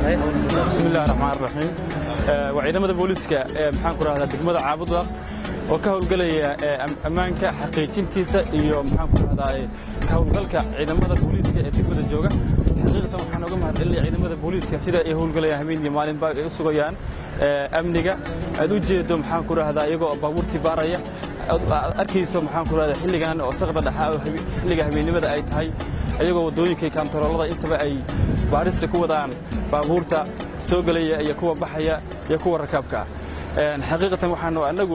bismillahi raxmaan raxiim waa ciidamada booliiska ee maxaan ku rahdaa degmada caabudwaaq oo ka howlgelaya ammaanka xaqiijintiisa iyo maxaan ku rahdaa ka howlgalka ciidamada booliiska ee degmada jooga xaqiiqatan waxaan oga mahadcelinaya ciidamada booliiska sida ay howlgalayaan habeen iyo maalinba ay u sugayaan amniga aad u jeedo maxaan ku rahdaa iyagoo baabuurtii baaraya arkayso maxaan ku rahdaa xilligan oo saqda dhaxaa oo xilliga habeennimada ay tahay iyagoo waddooyinka kantaroolada intaba ay baarista ku wadaan baabuurta soo gelaya iyo kuwa baxaya iyo kuwa rakaabka xaqiiqatan waxaanu annagu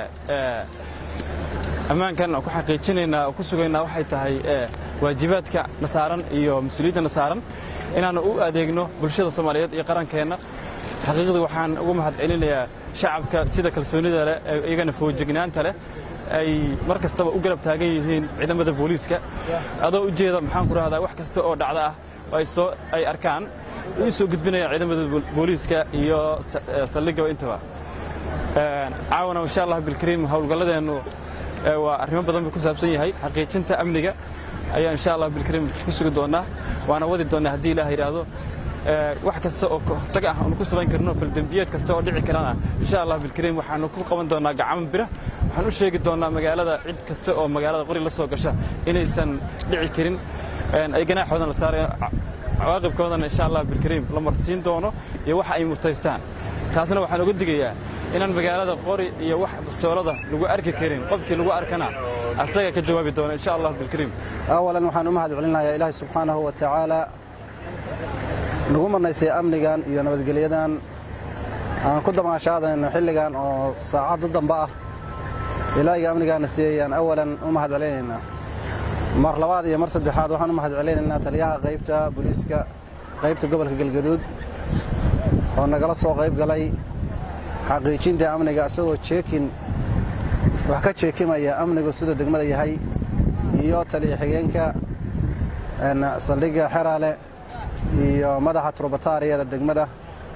ammaankan ku xaqiijinaynaa oo ku sugaynaa waxay tahay waajibaadka na saaran iyo mas-uuliyadda na saaran inaannu u adeegno bulshada soomaaliyeed iyo qarankeenna xaqiiqdii waxaan uga mahad celinayaa shacabka sida kalsoonida leh iyagana foojignaanta leh ay mar kastaba u garab taagan yihiin ciidamada booliiska adoo u jeeda maxaan ku rahdaa wax kasta oo dhacda ah oo ay soo ay arkaan u soo gudbinayaan ciidamada booliiska iyo saldhigaba intaba caawana insha allah bilkariim howlgalladeennu waa arrimo badan buu ku saabsan yahay xaqiijinta amniga ayaa insha allah bilkariim ku sugi doonnaa waana wadi doonnaa haddii ilaah yidhaahdo wax kasta oo hortag ah aanu ku samayn karno faldembiyeed kasta oo dhici karana insha allah bilkariim waxaanu ku qaban doonnaa gacamo bira waxaan u sheegi doonnaa magaalada cid kasta oo magaalada qori la soo gasha inaysan dhici karin ay ganaaxoodan la saarayo cawaaqibkoodana insha allah bilkariim la marsiin doono iyo waxa ay mutaystaan taasna waxaan uga digayaa inaan magaalada qori iyo wax bastoolada lagu arki karin qofkii lagu arkana asaga ka jawaabi doono insha allah bilkariim awalan waxaan u mahad celinayaa ilaahay subxaanahu wa tacaala nagu marnaysay amnigan iyo nabadgelyadan aan ku damaashaadayno xilligan oo saacadda dambe ah ilaahiga amnigaana siiyayaan awalan u mahad celinaynaa mar labaad iyo mar saddexaad waxaan u mahad celinaynaa taliyaha qaybta booliiska qaybta gobolka galgaduud oo nagala soo qayb galay xaqiijinta amniga isagoo jeekin wax ka jeekimaya amnigu siduu degmada yahay iyo taliya xigeenka saldhigga xeraale iyo madaxa turbataariyada degmada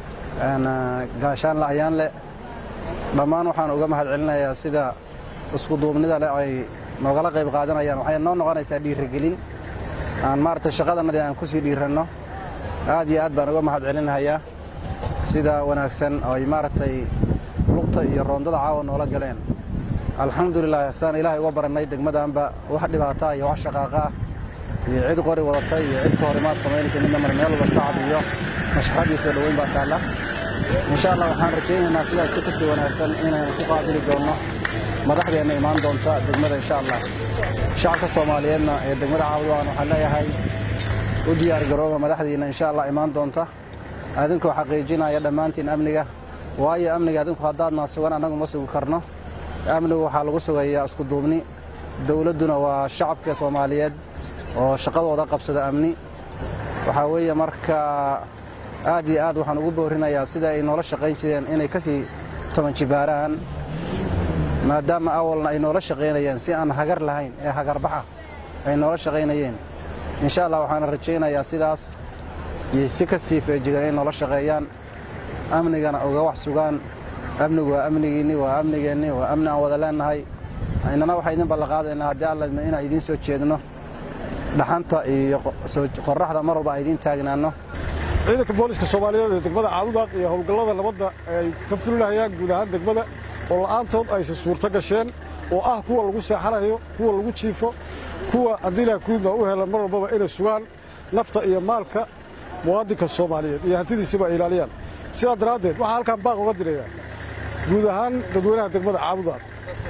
gaashaanle ayaanle dhammaan waxaan uga mahad celinayaa sida iskuduubnida leh ay noogala qayb qaadanayaan waxay noo noqonaysaa dhiirigelin aan maaragtay shaqadannadii aan ku sii dhiiranno aad iyo aad baan uga mahad celinahayaa sida wanaagsan oo ay maaragtay lugta iyo roondada caawa noola galeen alxamdulilah saan ilaahay uga barannay degmadaanba wax dhibaataa iyo wax shaqaaqa ah iyo cid qori wadata iyo cid ka horimaad samaynaysa midna mar meel walba sacab iyo mashxad iyo soo dhoweyn baa taalla insha allah waxaan rajaynaynaa sidaas si kasii wanaagsan inaynu ku qaabili doonno madaxdeenna imaan doonta degmada insha allah shacabka soomaaliyeedna ee degmada caawdwaan waxaan leeyahay u diyaar garooba madaxdiinna insha allah imaan doonta adinkoo xaqiijinaya dhammaantiin amniga waayo amniga adinku haddaadnaa sugan annagu ma sugi karno amnigu waxaa lagu sugayaa iskuduubni dowladduna waa shacabka soomaaliyeed oo shaqadooda qabsada amni waxaa weeye marka aad iyo aad waxaan ugu boorinayaa sida ay noola shaqayn jireen inay ka sii toban jibaaraan maadaama awalna ay noola shaqaynayeen si aan hagar lahayn ee hagarbaxa ay noola shaqaynayeen insha allah waxaana rajaynayaa sidaas iyo si ka sii feejigan inay noola shaqeeyaan amnigana uga wax sugaan amnigu waa amnigiinni waa amnigeenni waa amni aan wada leennahay innana waxaa idin ballanqaadaynaa haddii alladma inaan idiin soo jeedno dhaxanta iyo qorraxda mar walba aan idiin taagnaanno ciidanka booliska soomaaliyeed ee degmada caabudaaq iyo howlgallada nabadda ay ka fulinahayaan guud ahaan degmada oo la'aantood aysan suurto gasheen oo ah kuwa lagu seexanayo kuwa lagu jiifo kuwa haddii ilaah kuudma u helan mar walbaba inay sugaan nafta iyo maalka muwaadinka soomaaliyeed iyo hantidiisaba ay ilaaliyaan sidaa daraaddeed waxaa halkaan baaq uga dirayaa guud ahaan dadweynaha degmada caabudaaq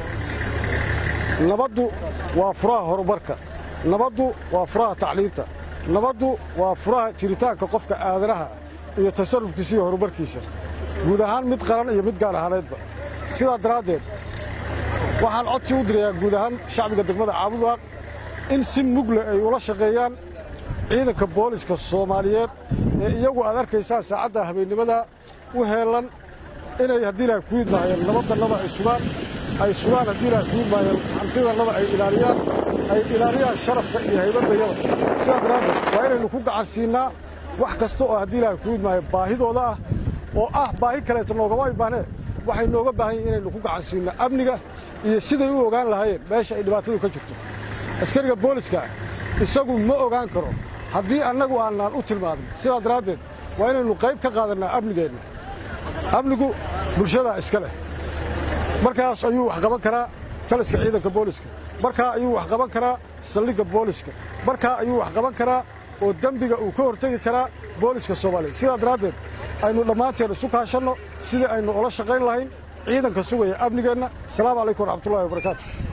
nabaddu waa furaha horumarka nabaddu waa furaha tacliinta nabaddu waa furaha jiritaanka qofka aadanaha iyo tasarrufkiisa iyo horumarkiisa guud ahaan mid qaran iyo mid gaar ahaaneedba sidaa daraaddeed waxaan codsi u dirayaa guud ahaan shacbiga degmada caabudaaq in si mugle ay ula shaqeeyaan ciidanka booliska soomaaliyeed ee iyagu aad arkaysaan saacadda habeennimada u heellan inay haddii ilaah ku yidmaayeen nabaddannada ay sugaan ay sugaan haddii ilaah ku yidmaayeen hantidannada ay ilaaliyaan ay ilaaliyaan sharafka iyo haybaddayada sidaa daraaddeed waa inaynu ku gacan siinnaa wax kasta oo haddii ilaah ku yidmaayo baahidooda ah oo ah baahi kaleeta noogama ay baahneen waxay nooga baahan yihin inaynu ku gacan siinno amniga iyo siday u ogaan lahaayeen meesha ay dhibaatadu ka jirto askariga booliska isagu ma ogaan karo haddii annagu aanaan u tilmaamin sidaa daraaddeed waa inaynu qayb ka qaadannaa amnigeenna amnigu bulshadaa iska leh markaas ayuu wax qaban karaa taliska ciidanka booliska markaa ayuu wax qaban karaa saldhigga booliska markaa ayuu wax qaban karaa oo dembiga uu ka hortegi karaa booliska soomaaliya sidaa daraaddeed aynu dhammaanteen isu kaashanno sidii aynu ula shaqayn lahayn ciidanka sugaya amnigeenna asalaamu calaykum waraxmatullahi wabarakaatu